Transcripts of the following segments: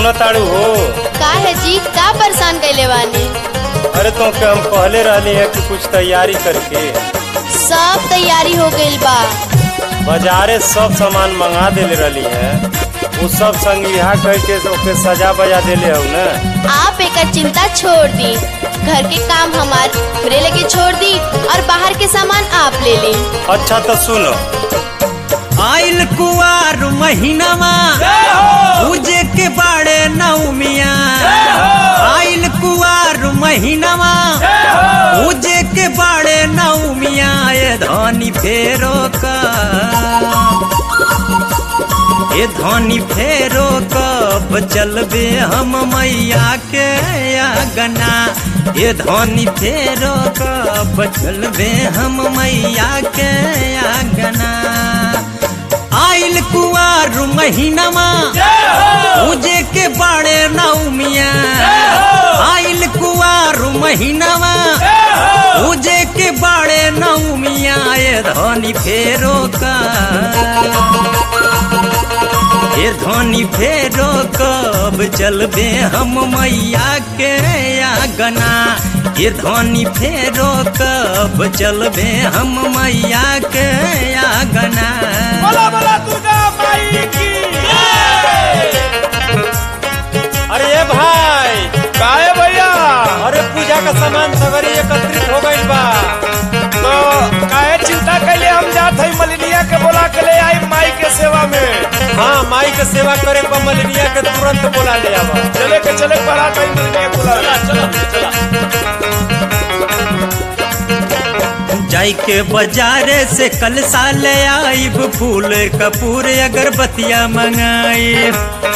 सुनताड़ू हो का है जी का परेशान कैले बानी अरे तो के हम कहले रहली है कि कुछ तैयारी करके सब तैयारी हो गइल बा बाजारे सब सामान मंगा देले रहली है वो सब संगिहा कह के ओके सजा बजा देले हो न आप एकर चिंता छोड़ दी घर के काम हमार हमरे लगे छोड़ दी और बाहर के सामान आप ले ली अच्छा तो सुनो आइल कुआर महीनावा पूजे के बाड़े नौमिया आइल कुआर महीनावा पूजे के बाड़े नौमिया ये धनी फेरो का ये धनी फेरो कब चलबे हम मैया के आगना ये धनी फेरो कब चलबे हम मैया के आगना आइल कुआर महीनावा पूजे के बाड़े नौमिया आइल कुआर महीनावा पूजे के बाड़े नौमिया ये धनी फेरो का ये धनी फेरो कब चलबे हम मैया के आगना ये धनी फेरो कब चलबे हम मैया के आगना बोला बोला दुर्गा माई की अरे ये भाई काहे भैया अरे पूजा का सामान सगरी एकत्रित हो गइल बा तो काहे चिंता कैले हम जात हई मलिनिया के बोला के ले आई माई के सेवा में हाँ माई के सेवा करे पर मलेरिया के तुरंत बोला ले आवा चले के चले पड़ा कहीं मलिनिया के बोला चला चला जाई के बाजारे से कल साले आइब फूल कपूर अगरबत्तियां मंगाई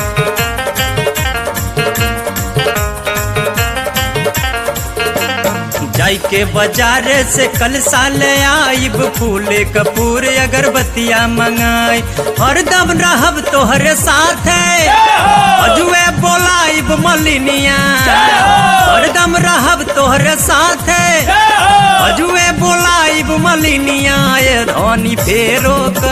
जाई के बाजारे से कल साले आइब फूल कपूर अगरबत्तियां मंगाई हरदम रहब तोहरे साथ अजुए बोलाइब मलिनिया हरदम रहब तोहरे साथ अजुए बोलाइब मलिनिया ये धनी फेरो का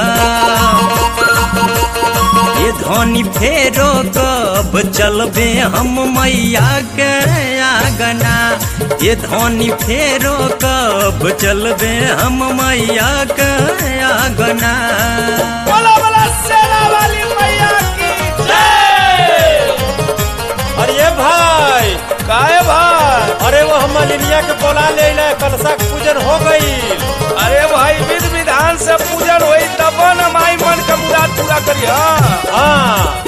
ये धनी फेरो कब चलबे हम मैया के आगना ये धनी फेरो कब चलबे हम मैया के आगना बोला बोला सेना वाली मैया की जय अरे ये भाई काहे भाई अरे वो हम मलेरिया के बोला ले ले कलशा के पूजन हो गई अरे भाई विध विधान से पूजन होई तब न माई मन का मुराद पूरा करी हाँ हाँ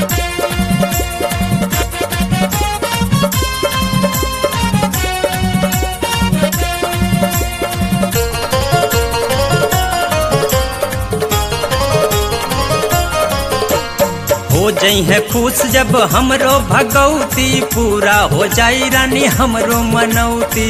हो जई है खुश जब हमरो भगवती पूरा हो जाई रानी हमरो मनौती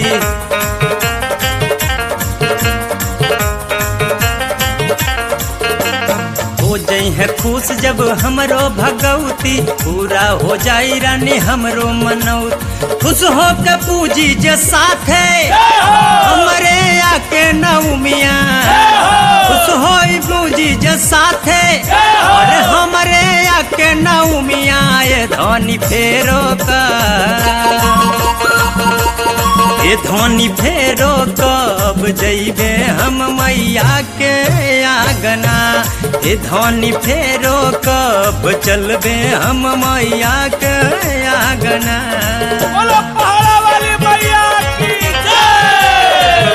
हो जई है खुश जब हमरो भगवती पूरा हो जाई रानी हमरो मनौती खुश हो के पूजी जे साथे हमरे आके नौमिया खुश हो पूजी जे साथे और हमरे आके नौमिया ये धनी फेरो का ये धनी फेरो कब जइबे हम मैया के आगना ये धनी फेरो कब चलबे हम मैया के आगना बोलो पहाड़ा वाली मैया की जय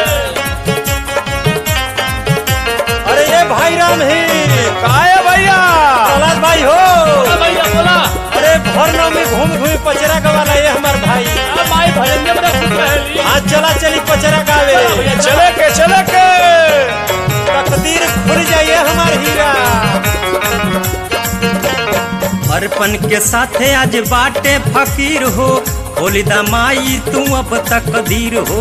अरे ये भाई राम ही काहे भैया प्रहलाद भाई हो भैया बोला अरे भर नाम में घूम घूम पचरा गवाला ये हमार भाई माई भजन में बड़ा खुश रहली आज चला चली पचरा गावे चले के चले के तकदीर खुल जाइए हमार हीरा अर्पण के साथे आज बाटे फकीर हो खोली दा माई तू अब तकदीर हो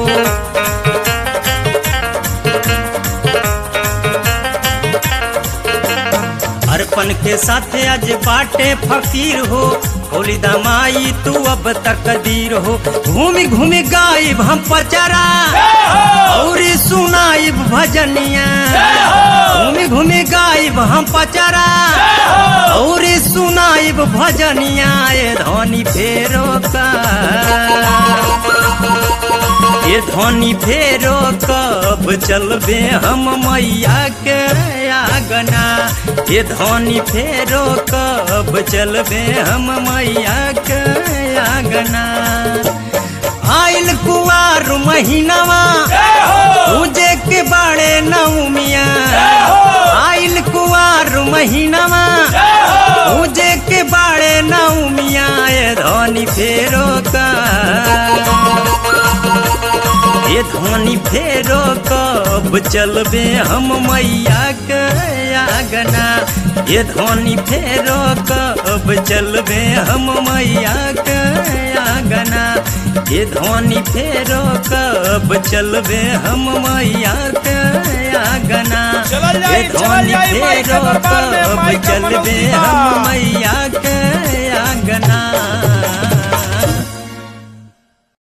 अर्पण के साथे आज बाटे फकीर हो खोली दा माई तू अब तकदीर हो घूमी घूमी गाइब हम पचरा और सुनाइब भजनिया घूमी घूमी घूमी गायब हम पचरा और सुनाइब भजनिया ए धनी फेरो का ये धनी फेरो कब चलबे हम मैया के आगना ये धनी फेरो कब चलबे हम मैया के आगना आइल कुआर महीनावा पूजे के बाड़े नौमिया आइल कुआर महीनावा पूजे के बाड़े नौमिया ये धनी फेरो का ये धनी फेरो कब चलबे हम मैया के आगना ये धनी फेरो कब चलबे हम मैया के आगना ये धनी फेरो कब चलबे हम मैया के आगना चलल जाई, ये चलल धनी जाई, माई के फेरो दरबार में, कब माई के चलबे मनौती हम बा।